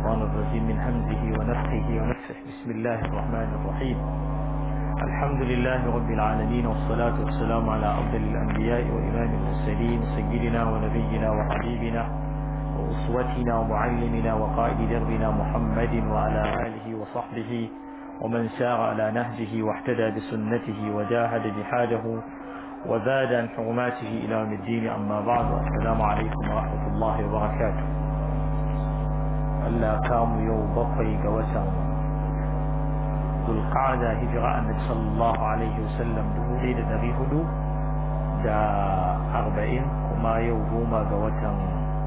الشيطان الرجيم من همزه ونفخه ونفخه بسم الله الرحمن الرحيم الحمد لله رب العالمين والصلاة والسلام على أفضل الأنبياء وإمام المرسلين سيدنا ونبينا وحبيبنا وأسوتنا ومعلمنا وقائد دربنا محمد وعلى آله وصحبه ومن سار على نهجه واحتدى بسنته وجاهد جهاده وزاد عن حرماته إلى يوم الدين أما بعد السلام عليكم ورحمة الله وبركاته Allah kamu yau bakwai ga watan Zulqa'ada hijira annabi sallallahu alaihi wasallam dubu ɗaya da ɗari hudu da arba'in kuma yau goma ga watan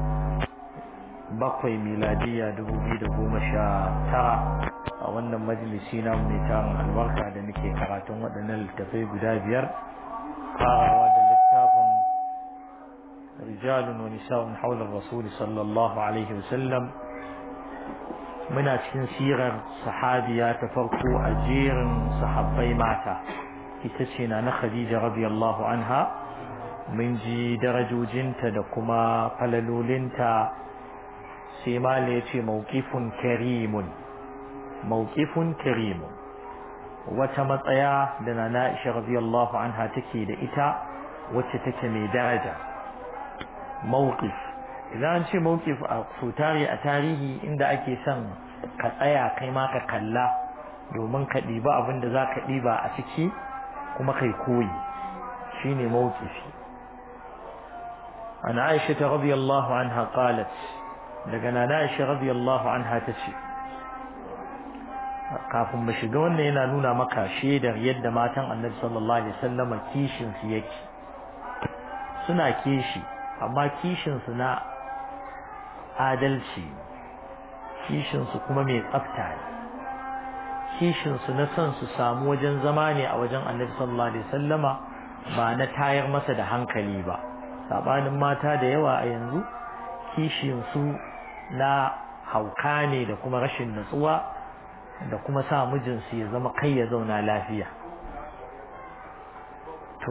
bakwai miladiya dubu biyu da goma sha tara a wannan majalisi na mai tarin albarka da muke karatun waɗannan littafai guda biyar farawa da littafin rijalun wa nisa'un haular rasuli sallallahu alaihi wasallam muna cikin sirar sahabiya ta farko a jerin sahabbai mata ita ce na na khadija radiyallahu anha mun ji darajojinta da kuma falalolinta sai mala ya ce mawqifun karimun mawqifun karimun wata matsaya da na na'isha radiyallahu anha take da ita wacce take mai daraja mawqif idan an ce mawqif a sutari a tarihi inda ake son ka tsaya kai ma ka kalla domin ka ɗiba abin da za ka ɗiba a ciki kuma kai koyi shine mawqifi an Aisha ta radiyallahu anha qalat daga nana Aisha radiyallahu anha tace kafin mu shiga wannan yana nuna maka shaidar yadda matan Annabi sallallahu alaihi wasallam kishin su yake suna kishi amma kishin su na adalci kishinsu kuma mai tsafta ne kishinsu na son su samu wajen zama ne a wajen annabi sallallahu alaihi wasallama ba na tayar masa da hankali ba sabanin mata da yawa a yanzu kishinsu na hauka ne da kuma rashin natsuwa da kuma sa mijinsu ya zama kai ya zauna lafiya to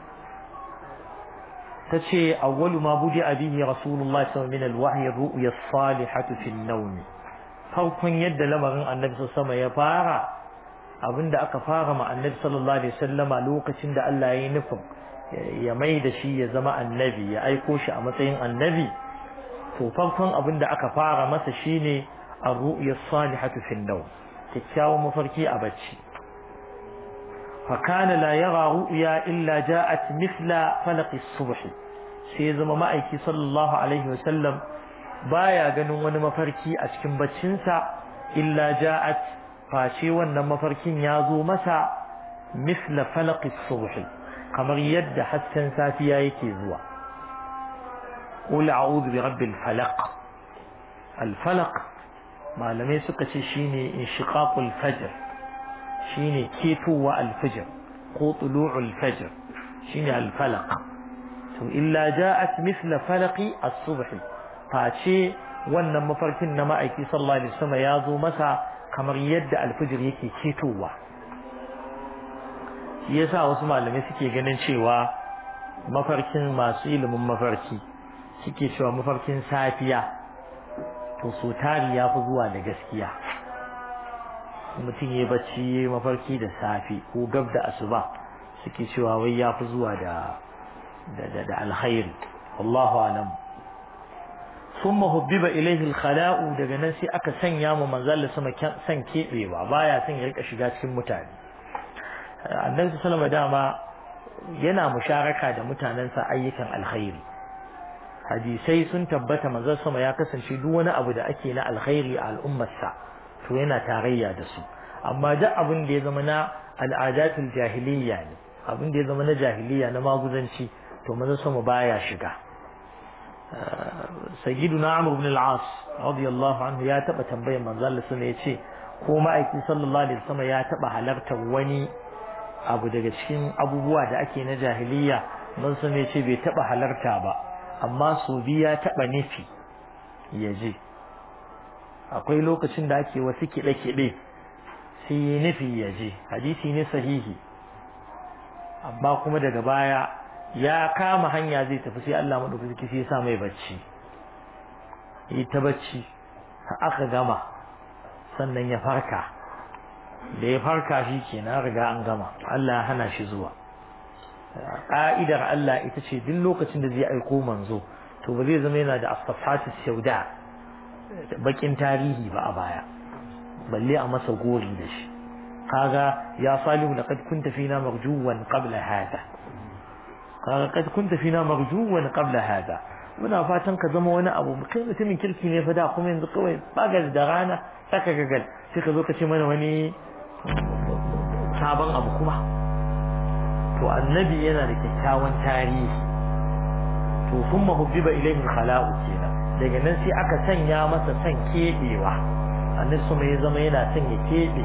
tace awwalu ma budi abihi rasulullahi sallallahu alaihi wasallam min alwahyi ru'ya as-salihatu fi an-nawm farkon yadda lamarin annabi sama ya fara abinda aka fara ma annabi sallallahu alaihi wasallama lokacin da Allah ya yi nufin ya mai da shi ya zama annabi ya aiko shi a matsayin annabi to farkon abinda aka fara masa shine ar-ru'ya as-salihatu fi an-nawm kyakkyawan mafarki a bacci فكان لا يرى رؤيا إلا جاءت مثل فلق الصبح سيزم مأيكي صلى الله عليه وسلم baya ganin wani mafarki a cikin baccinsa illa ja'at face wannan mafarkin ya zo masa misla falaqis subhi kamar yadda hasken safiya yake zuwa qul a'udhu bi rabbil falaq al falaq malamai suka ce shine inshiqaqul fajr shine ketowa al fajr ko tulu'ul fajr shine al falaq to illa ja'at misla falaqi as-subhi face wannan mafarkin na ma'aiki sallallahu alaihi wasallam ya zo masa kamar yadda alfijir yake ketowa shi yasa wasu malamai suke ganin cewa mafarkin masu ilimin mafarki suke cewa mafarkin safiya to so tari ya fi zuwa da gaskiya mutum ya bacci ya mafarki da safi ko gab da asuba suke cewa wai ya fi zuwa da da alkhairi wallahu alam ثم هبب إليه الخلاء daga nan sai aka sanya mu manzal sama san kebewa baya son ya rika shiga cikin mutane annabi sallallahu dama yana musharaka da mutanensa ayyukan alkhairi hadisai sun tabbata manzal sama ya kasance duk wani abu da ake na alkhairi a al'ummarsa to yana tarayya da su amma duk abin da ya zama na al'adatul jahiliyya ne abin da ya zama na jahiliyya na maguzanci to manzal sama baya shiga sayyiduna amr ibn al-as radiyallahu anhu ya taba tambayar manzo Allah sun yace ko ma'aikin sallallahu alaihi wasallam ya taba halartar wani abu daga cikin abubuwa da ake na jahiliya man sun yace bai taba halarta ba amma su biya taba nufi yaje akwai lokacin da ake wasu kiɗe kiɗe sai yi nufi yaje hadisi ne sahihi amma kuma daga baya ya kama hanya zai tafi sai Allah madaukaki sai ya sa mai bacci yi ta bacci aka gama sannan ya farka da ya farka shi kenan riga an gama Allah ya hana shi zuwa ƙa'idar Allah ita ce duk lokacin da zai aiko manzo to ba zai zama yana da asfafatu sauda bakin tarihi ba a baya balle a masa gori da shi kaga ya salihu laqad kunta fina marjuwan qabla hada kaga kad kunta fina marjuwan qabla hada muna fatan ka zama wani abu kai mutumin kirki ne fa da kuma yanzu kawai bagal da rana saka gagal sai ka zo ka ce mana wani sabon abu kuma to annabi yana da kyakkyawan tarihi to thumma hubbiba ilayhi khala'u kenan daga nan sai aka sanya masa son kebewa annabi sama ya zama yana son ya kebe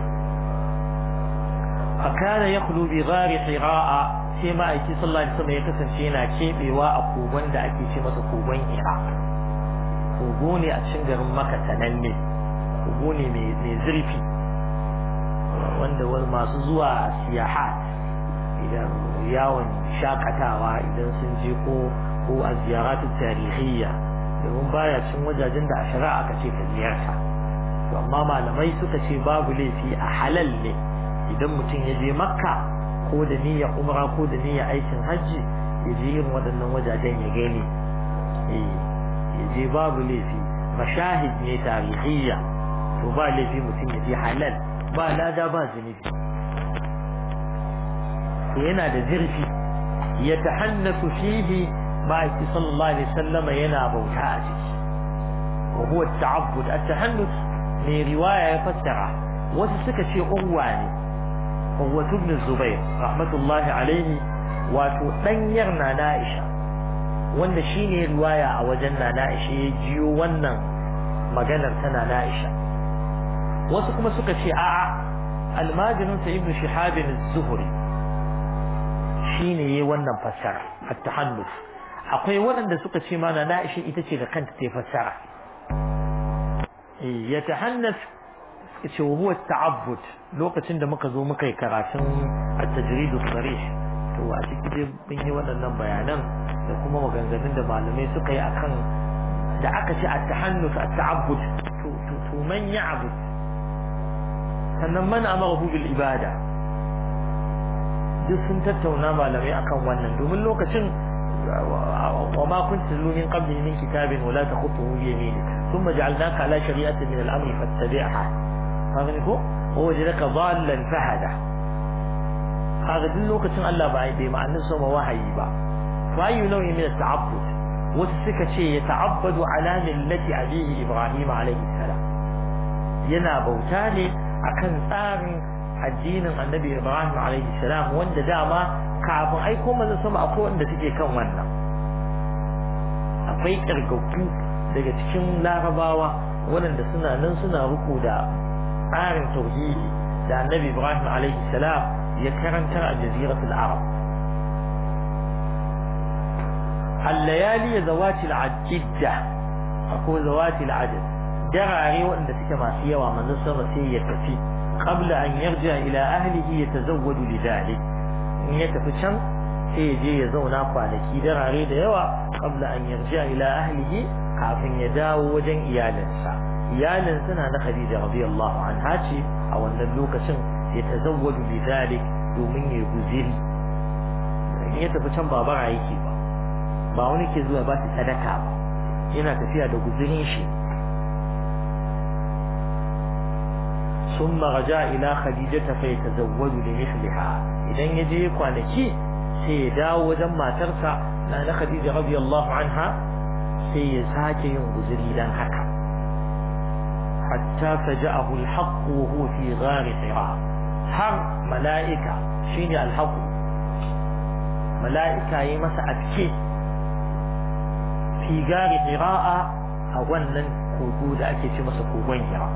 fakana yakhlu bi ghari hira'a sai ma'aiki sallallahu alaihi wasallam ya kasance yana kebewa a kogon da ake ce masa kogon hira kogo ne a cikin garin maka sananne kogo ne mai zurfi wanda wani masu zuwa siyahat idan yawon shakatawa idan sun je ko ko a ziyaratu tarihiyya domin baya cin wajajen da a shari'a aka ce ka ziyarta to amma malamai suka ce babu laifi a halal ne idan mutum ya je makka ko da niyyar umra ko da niyyar aikin hajji ya je yin waɗannan wajajen ya gani ya je babu laifi mashahid ne tarihiyya to ba laifi mutum ya je halal ba lada ba zunubi to yana da zurfi ya tahannasu fihi ma'aiki sallallahu alaihi wasallam yana bauta a ciki wa huwa at-ta'abbud at-tahannus ne riwaya ya fassara wasu suka ce uwa ne uwa ibn zubair rahmatullahi alaihi wato danyar na Aisha wanda shine riwaya a wajen na Aisha ya jiyo wannan maganar tana Aisha wasu kuma suka ce a'a almajirin sa ibn shihab az-zuhri shine yayi wannan fassara at-tahannus akwai waɗanda suka ce mana Aisha ita ce da kanta ta fassara ya tahannas ce wa huwa ta'abbud lokacin da muka zo muka yi karatun at-tajrid as-sarih to a cikin dai mun yi waɗannan bayanan da kuma maganganun da malamai suka yi akan da aka ce at-tahannus at-ta'abbud to to to man ya'bud sannan man amara bil ibada duk sun tattauna malamai akan wannan domin lokacin وما كنت تتلو من قبله من كتاب ولا تخطه بيمينك ثم جعلناك على شريعة من الأمر فاتبعها هذا هو ووجدك ضالا فهدا هذا دل لوكة الله بعيد بما أن نسمى وحي با فأي نوع من التعبد وتسك شيء يتعبد على ملة أبيه إبراهيم عليه السلام ينا بوتاني أكن tsarin addinin annabi Ibrahim alaihi salam wanda dama kafin aiko manzon sama akwai wanda suke kan wannan akwai kirgaggu daga cikin larabawa waɗanda suna nan suna ruku da tsarin tauhidi da annabi Ibrahim alaihi salam ya karantar a jaziratul arab الليالي ذوات العدة أقول ذوات العدد دراري وأن تلك ما سيوا ومن نصر سيئة قبل أن يرجع إلى أهله يتزود لذلك إن يتفشن سيجي يزونا فانكي دراري ديوا قبل أن يرجع إلى أهله kafin ya dawo wajen iyalinsa iyalinsa na na Khadija radiyallahu anha ce a wannan lokacin ya tazawwadu bi zalik domin ya guziri in ya tafi can ba bara yake ba ba wani ke zuwa ba shi sadaka ba yana tafiya da guzirin shi ثم رجع إلى خديجة فيتزوج لمثلها إذن يجي كوانكي سيداو وجمع ترسع لأن خديجة رضي الله عنها سيساك ينغزر إلى حكا حتى فجأه الحق وهو في غار حراء حر ملائكة شيني الحق ملائكة يمس أبكي في غار حراء أولا كودود أكي مس كوبين حراء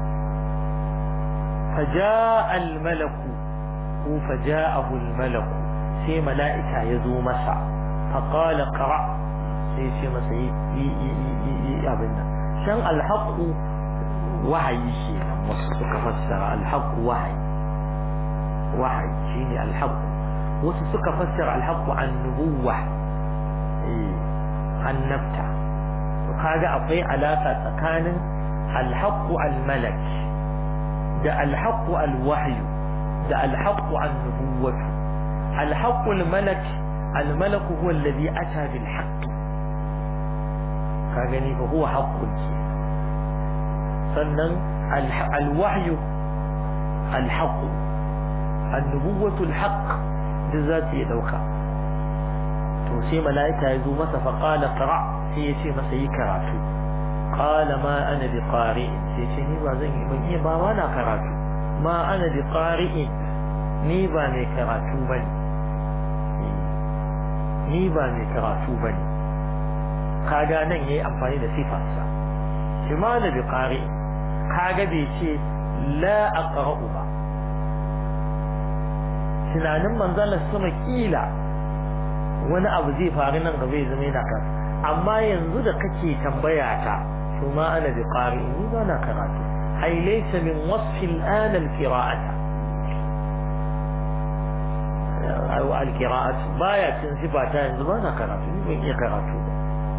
فجاء الملك فجاءه الملك سي ملائكة يزو مسع فقال قرأ سي سي مسع أبنا شان الحق وحي شيء وسك فسر الحق وحي وحي شيني الحق وسك فسر الحق عن نبوة عن نبتة وكذا أطيع علاقة تكان alhaqqu almalak da alhaqqu alwahyu da alhaqqu annubuwatu alhaqqu almalak almalak huwa alladhi ata bil haqq ka gani fa huwa haqqun sannan alwahyu alhaqqu annubuwatu alhaqq da zati ya dauka to sai mala'ika ya zo masa fa qala qra sai ya ce masa yi karatu qala ma ana bi qari'in sai ce ni ba zan yi ban iya ba ma na karatu ma ana bi qari'in ni ba mai karatu bane ni ba mai karatu bane kaga nan yayi amfani da sifarsa shi ma ana bi qari'in kaga bai ce la aqra'u ba tunanin manzon sama kila wani abu zai faru nan gaba ya zama yana kan amma yanzu da kake tambaya ta to ma ana bi qari ni ba na karatu ai laysa min wasfi al-an al-qira'ata aw al-qira'at baya cin sifata yanzu ba na karatu ni ban iya karatu ba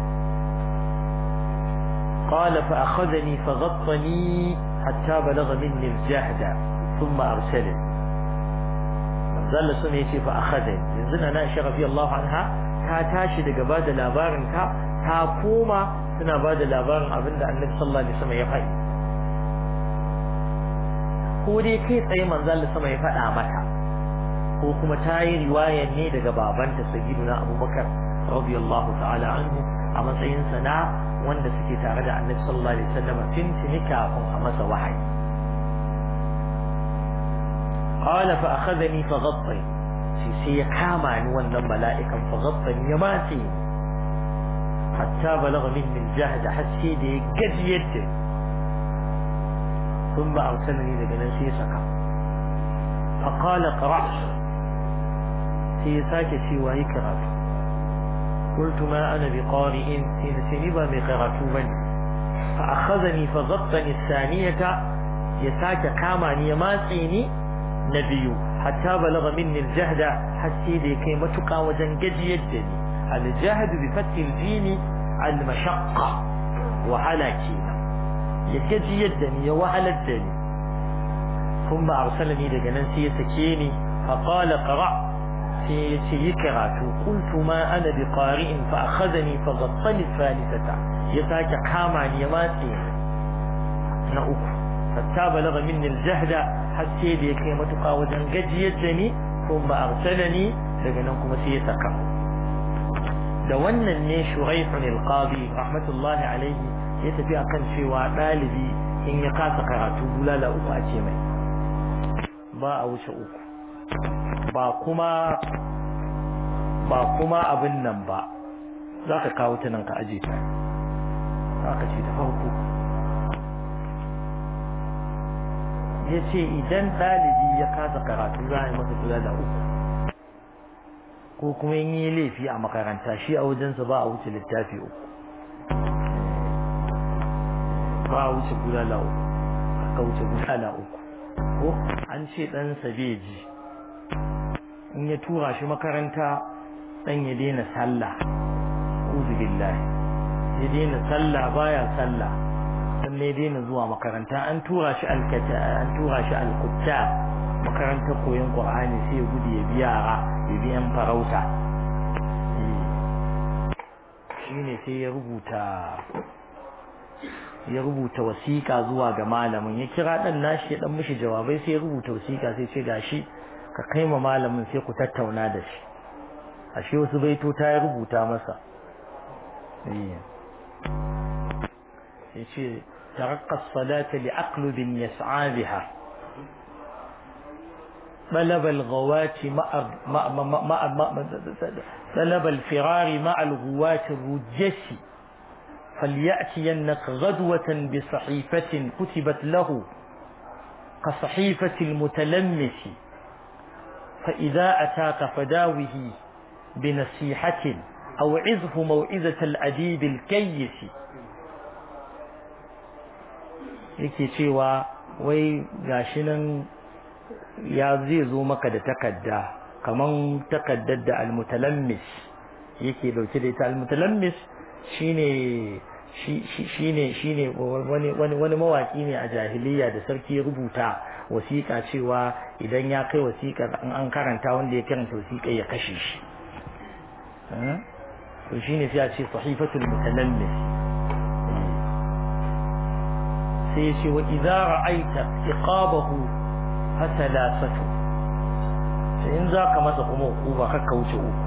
قال فأخذني فغطني حتى بلغ مني الجهد ثم أرسلني zalla sun ya ce fa akhadha yanzu na Aisha radiyallahu anha ta tashi daga bada labarin ta ta koma suna bada labarin abinda Annabi sallallahu alaihi wasallam ya faɗi ko dai kai tsaye manzo Allah sama ya faɗa mata ko kuma ta yi riwaya ne daga babanta sayyiduna Abubakar radiyallahu ta'ala anhu a matsayin sa na wanda suke tare da Annabi sallallahu alaihi wasallam tun tuni kafin a masa wahayi قال فأخذني فغطي سي كامعني وانا ملائكا فغطني يماتي حتى بلغ مني الجهد حسي دي قد يدي ثم أرسلني لقنا سيسكا فقال قرأ سيساك سوى كرات قلت ما أنا بقارئ سينسنبا بقرات من فأخذني فغطني الثانية يساك كامعني يماتيني na biyu hatta balagha minni aljahd hasse da kai matuka wajen gajiyar da ni aljahd bi fathi aljim almashaqqa wahala kenan ya gajiyar da ni ya wahalar da ni kuma arsalani daga nan sai ya sake ni fa qala qra sai ya ce yi karatu qultu ma ana bi qari'in fa akhadhani fa ghattani thalithata ya sake kama ni ya matse na uku hatta balagha minni aljahd hasse da ya kai matuƙa wajen gajiyar da ni kuma arsalani daga nan kuma sai ya saka da wannan ne shuraihun alqadi rahmatullahi alaihi ya tafi akan cewa dalibi in ya kasa karatu bulala uku a ce mai ba a wuce uku ba kuma ba kuma abin nan ba za ka kawo ta nan ka aje ta za ka ce ta farko ya ce idan ɗalibi ya kasa karatu za a yi masa kula da uku ko kuma yin yi laifi a makaranta shi a wajensa ba a wuce littafi uku ba a wuce bulala uku ka wuce bulala uku ko an ce ɗansa bai ji in ya tura shi makaranta ɗan ya daina sallah uzu billahi ya daina sallah baya sallah sannan ya daina zuwa makaranta an tura shi alkata an tura shi alkutta makaranta koyon qur'ani sai ya gudu ya biya yara ya bi yan farauta shine sai ya rubuta ya rubuta wasiƙa zuwa ga malamin ya kira dan nashi ya dan mishi jawabai sai ya rubuta wasiƙa sai ce gashi ka kai ma malamin sai ku tattauna da shi ashe wasu baito ta ya rubuta masa yace ترقى الصلاة لأقلب يسعى بها طلب الغوات مع مع مع مع مع طلب الفرار مع الغوات الرجس فليأتينك غدوة بصحيفة كتبت له كصحيفة المتلمس فإذا أتاك فداوه بنصيحة أو عظه موعظة الأديب الكيس yake cewa wai gashi nan ya zai zo maka da takadda kaman takaddar da almutalammis yake dauke da ita almutalammis shine shi ne shi ne wani wani mawaki ne a jahiliya da sarki ya rubuta wasiƙa cewa idan ya kai wasiƙar an an karanta wanda ya karanta wasiƙa ya kashe shi to shine sai a ce sahifatul mutanammis sai ya ce wa idza ra'aita iqabahu fasalasatu sai in zaka masa kuma hukuma kakka wuce uku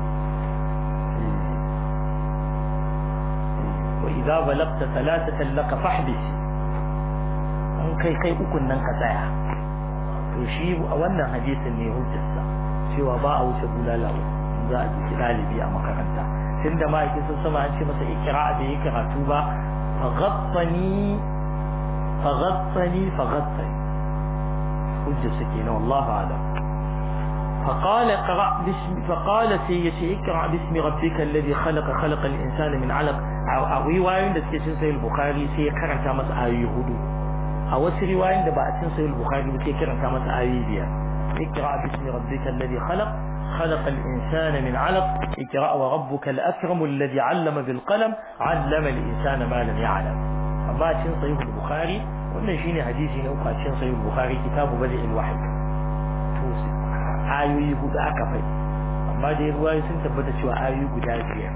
wa idza balagta thalathatan laka fahbis an kai kai ukun nan ka tsaya to shi a wannan hadisin ne hujjarsa cewa ba a wuce bulala za a ji ɗalibi a makaranta tunda ma'aikin sun sama an ce masa ikira da yi karatu ba faghattani faghattani faghattani hujja suke na wallahu alam فقال اقرأ باسم فقال سيتي اقرأ باسم ربك الذي خلق خلق الإنسان من علق أو رواية da suke cin sahih bukhari sai ya karanta masa ayoyi hudu a wasu riwayoyin da ba a cin sahih bukhari sai ya karanta masa ayoyi biyar اقرأ باسم ربك الذي خلق خلق الإنسان من علق اقرأ وربك الأكرم الذي علم بالقلم علم الإنسان ما لم يعلم أما تشين صحيح البخاري wannan shine hadisi na uku a cikin sahih bukhari kitabu badi'il wahyi to ayoyi hudu aka fai amma da ruwayoyi sun tabbata cewa ayoyi guda biyar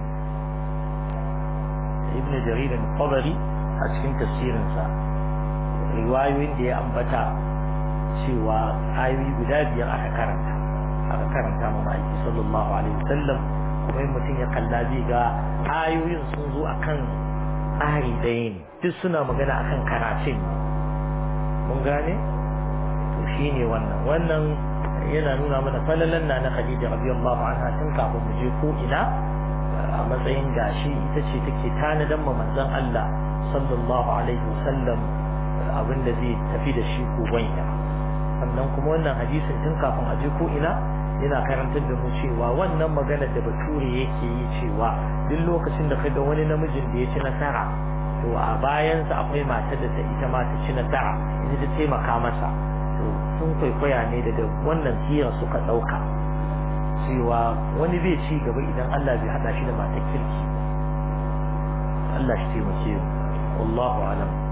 ibn jarir al-tabari a cikin tafsirin sa riwayoyin da ya ambata cewa ayoyi guda biyar aka karanta aka karanta ma ma'aiki sallallahu alaihi wasallam kuma in mutum ya kalla zai ga ayoyin sun zo akan tsari ɗaya ne duk suna magana akan karatun mun gane to shine wannan wannan yana nuna mana falalan na na Khadija radiyallahu anha tun kafin mu je ko ina a matsayin gashi ita ce take tanadan ma manzon Allah sallallahu alaihi wasallam abinda zai tafi da shi ko wanya sannan kuma wannan hadisin tun kafin a je ko ina yana karantar da mu cewa wannan maganar da bature yake yi cewa duk lokacin da kaga wani namijin da ya ci nasara to a bayansa akwai matar da ta ita ma ta ci nasara ita ta taimaka masa to sun kwaikwaya ne daga wannan sira suka ɗauka cewa wani zai ci gaba idan Allah bai haɗa shi da matar kirki Allah shi taimake mu wallahu alam